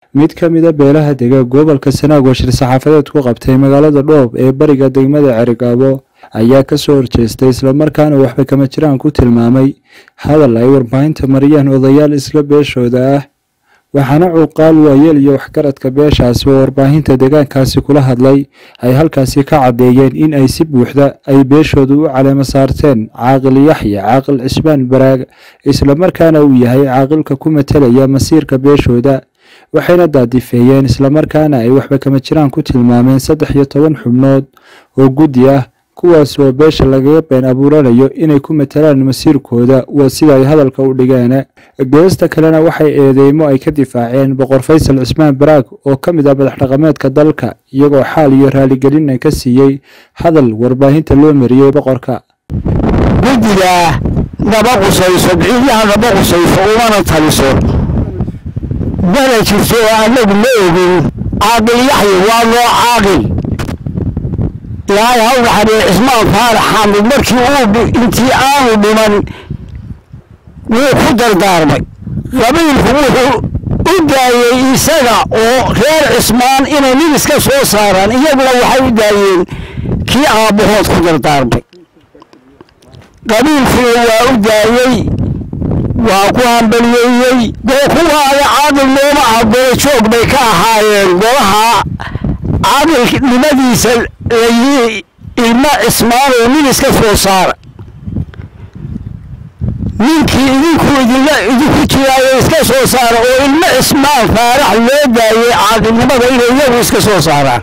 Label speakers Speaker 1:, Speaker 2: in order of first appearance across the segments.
Speaker 1: mid ka mida beelaha dega gobolka sanaag oo shir saxaafadeed ku qabtay magaalada dhoob ee bariga degmada cerigaabo ayaa kasoo horjeestay islamarkaana waxba kama jiraan ku tilmaamay hadal ay warbaahinta mariyeen odayaal isla beeshooda ah waxaana cuuqaal waayeel iyo waxgaradka beeshaasi oo warbaahinta deegaankaasi kula hadlay ay halkaasi ka caddeeyeen in ay si buuxda ay beeshooda u caleemo saarteen caaqil yaxya caaqil cismaan baraag islamarkaana uu yahay caaqilka ku matelaya masiirka beeshooda waxayna daadifeeyeen islamarkaana ay waxba kama jiraan ku tilmaameen saddex iyo toban xubnood oo guddi ah kuwaas oo beesha lagaga been abuuranayo inay ku matelaan masiirkooda waa sida ay hadalka u dhigeen geesta kalena waxay eedeymo ay ka difaaceen boqor faysal cismaan baraag oo ka mid ah madax dhaqameedka dalka iyagoo xaal iyo raaligelin ka siiyey hadal warbaahinta loo mariyey boqorka
Speaker 2: guddiga naba qusayso biciidyaha naba qusayso umana taliso mana jirto oo annagu ma ogin caaqil yaxya waa loo caaqil ilaahay ha u naxariyo cismaan faarax xaamid markii uu intii aanu dhiman wuu ku dardaarmay qabiilku wuxuu u daayey isaga oo reer cismaan inay nin iska soo saaraan iyaguna waxay u daayeen kii aabbahood ku dardaarmay qabiilkuna waa u daayey waa ku hambaliyeeyey dee kuwaada caaqil nooma ah golo joog bay ka ahaayeen golaha caaqilnimadiisa layi ilmo cismaan oo nin iska soo saara ninkii idinku idinla idinku jiraayo iska soo saara oo ilmo cismaan faarax loo daayey caaqilnimada inay iyagu iska soo saaraan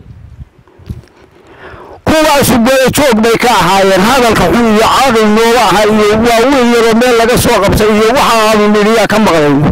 Speaker 2: kuwaasu golo joog bay ka ahaayeen hadalka xun iyo caaqil nooma aha iyo waaweyn yaroo meel laga soo qabtay iyo waxa aanu nidhiyaa ka maqlayno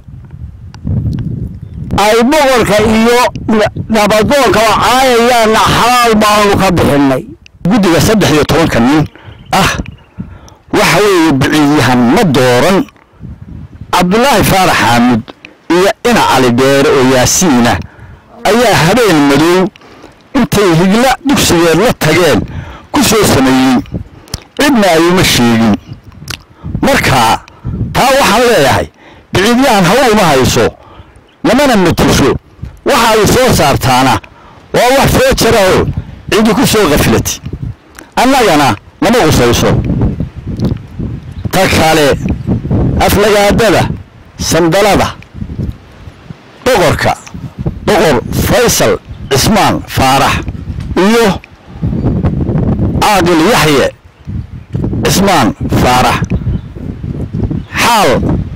Speaker 2: ay boqorka iyo nabadoonkaba caayayaanna xalaal baanu ka bixinay
Speaker 3: guddiga saddex iyo tobanka nin ah waxa weeye biciidyahan ma dooran cabdulaahi faarax xaamud iyo ina cali dheere oo yaasiina ayaa habeen madow intay higla dugsigeed la tageen ku soo sameeyey cidna ayuma sheegin marka taa waxaan leeyahay biciidyahan hawa uma hayso lamana matusho waxa ay soo saartaana waa wax soo jaraoo cidi ku soo kafilati annagana lama qusayso ta kale aflagaadada sandalada boqorka boqor faysal cismaan faarax iyo caaqil yaxye cismaan faarax xaal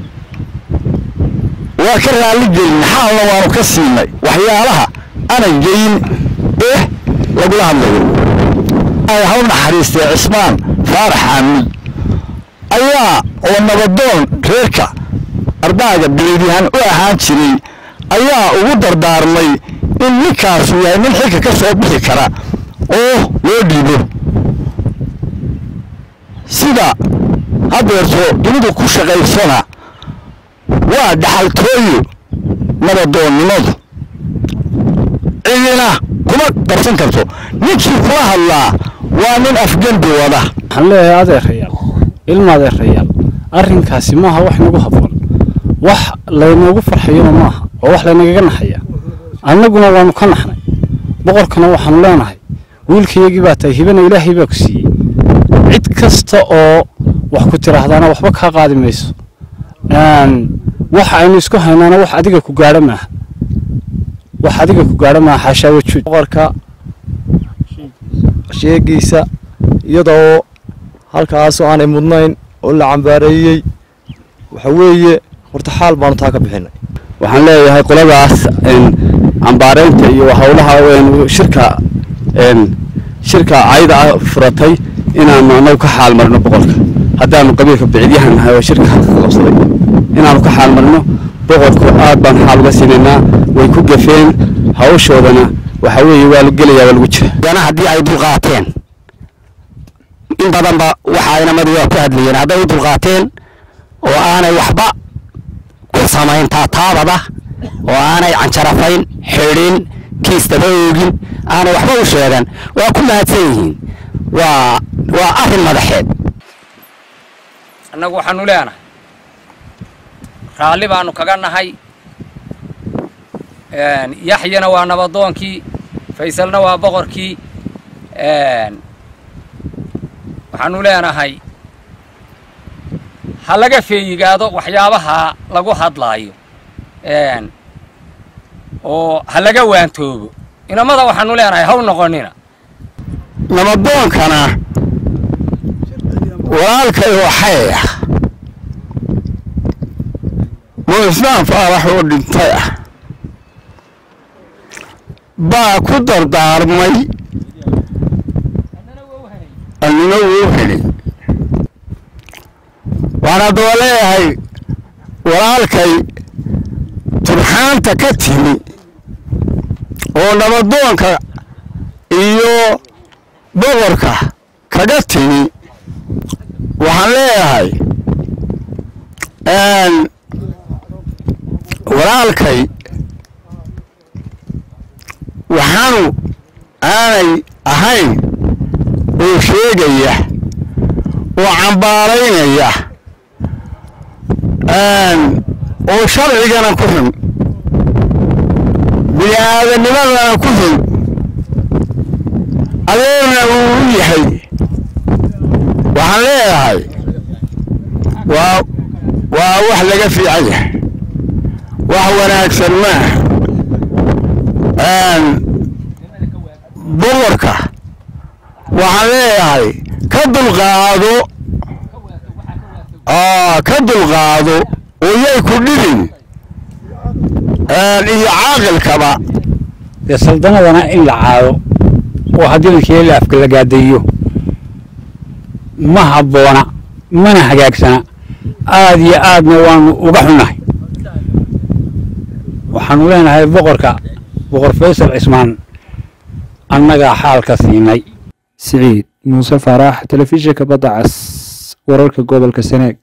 Speaker 3: waa ka raalli gelin xaalna waanu ka siinay waxyaalaha aanay geyin eh lagula hadlayo ay haw naxariistee cismaan faarax xaamud ayaa oo nabadoon reerka ardaaga biciidyahan u ahaan jiray ayaa ugu dardaarmay in ninkaasu yahay nin xilka ka soo bixi kara oo loo dhiibo sida hadeerto dunidu ku shaqaysana waa dhaxaltooyo nabadoonnimadu cidina kuma darsan karto ninkii kula hadlaa waa nin afgembi wada
Speaker 4: waxaan leeyahay adeerayaal ilma adeerayaal arrinkaasi maaha wax nagu habboon wax laynoogu farxayona maaha oo wax laynagaga naxaya annaguna waannu ka naxnay boqorkana waxaanu leenahay wiilkayagii baa tahay hibana ilaahay baa ku siiyey cid kasta oo wax ku tiraahdaana waxba kaa qaadi mayso wax aynu isku haynaana wax adiga ku gaadho maaha wax adiga ku gaadho maaha xaashaa wajuud
Speaker 5: boqorka sheegiisa iyadoo halkaasoo aanay mudnayn oo la cambaareeyey waxa weeye horta xaal baanu taa ka bixinay
Speaker 4: waxaan leeyahay qoladaas cambaareynta iyo howlaha shirka shirka cayda ah furatay inaanu anagu ka xaal marino boqorka haddaanu qabiilka bicidyahan nahay oo shirka halka ka qabsaday inaanu ka xaal marino boqorku aad baan xaal uga siinaynaa way ku gafeen hawshoodana waxa weeye waa la gelayaa waa lagu jira
Speaker 2: dana haddii ay dulqaateen in badanba waxa inamadu waa ku hadlayeen hadday u dulqaateen oo aanay waxba ku samayn taataabada oo aanay canjarafayn xidhin kiistaba oogin aanay waxba u sheegan waa ku mahadsan yihiin waa waa arrin madaxeed
Speaker 6: annagu waxaanu leenahay raalli baanu kaga nahay yaxyana waa nabadoonkii faysalna waa boqorkii waxaanu leenahay ha laga feeyigaado waxyaabaha lagu hadlaayo oo ha laga waantoobo inamada waxaanu leenahay haw noqonina
Speaker 3: nabadoonkana walaalkay waxay ah muislaan faarax oo dhintay ah baa ku dardaarmay annina wuu helay waxaan haddaba leeyahay walaalkay turxaanta ka timi oo nabadoonka iyo boqorka kaga timi waxaan leeyahay walaalkay waxaanu aanay ahayn oo sheegaya oo cambaaraynaya oo sharcigana ku xun bini-aadanimadana ku xun adeerna uu u yahay waxaan leeyahay waa waa wax laga fiican yahay wax wanaagsan maaha boqorka waxaan leeyahay ka dulqaado ka dulqaado oo yay ku dhibin iyo caaqilkaba
Speaker 2: dee saldanadana in la caado oo haddii lakeeli afka la gaadaeyo ma habboona mana hagaagsana aad iyo aadna waanu uga xunnahay waxaanu leenahay boqorka boqor faysal cismaan annagaa xaalka siinay
Speaker 1: siciid muuse faarax telefishinka badda cas wararka gobolka seneeg